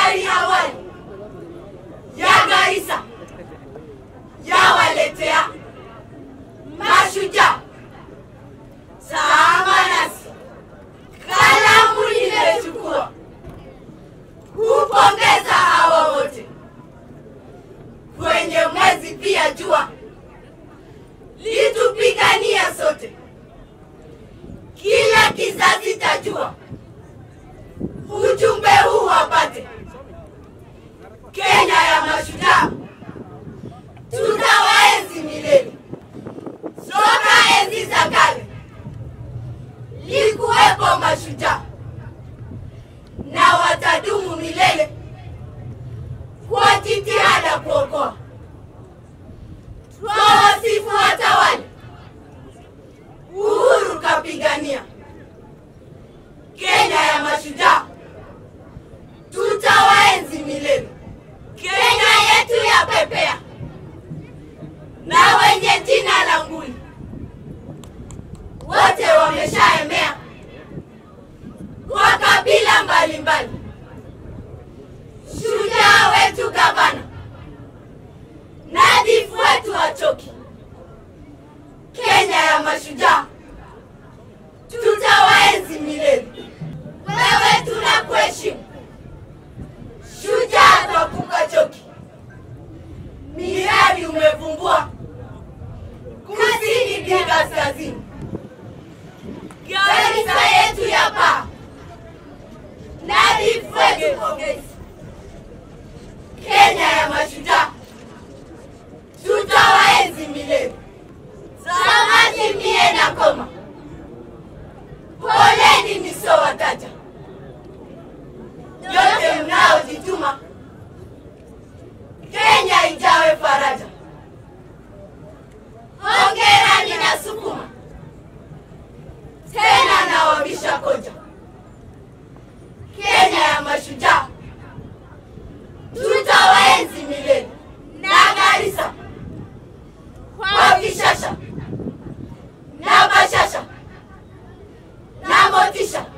Serikali awali ya Garissa yawaletea mashujaa sama nasi kalamu nimechukua kupongeza hawa wote kwenye mwezi pia jua litupigania sote kila kizazi tajua ujumbe huu wapate Kenya ya mashujaa tutawaenzi milele soka enzi za kale likuwepo mashujaa na watadumu milele kwa jitihada kuokoa twawasifu watawali uhuru kapigania Kenya ya mashujaa tutawaenzi milele Kenya yetu ya pepea na wenye jina la nguli wote wameshaemea kwa kabila mbalimbali. Shujaa wetu gavana, nadhifu wetu wachoki, Kenya ya mashujaa tutawaenzi milele. Wewe tunakuheshimu, shujaa twapunga choki, miradi umevumbua kusini di kaskazini, Garissa yetu ya paa nadhifu wetu pongezi, Kenya ya mashujaa tutawaenzi milele. Samaki mie na koma, poleni nisowataja yote mnaojituma, Kenya ijawe faraja. Hongera ninasukuma tena nawabisha koja, Kenya ya mashujaa tutawaenzi milele na Garissa kwa bishasha na bashasha na motisha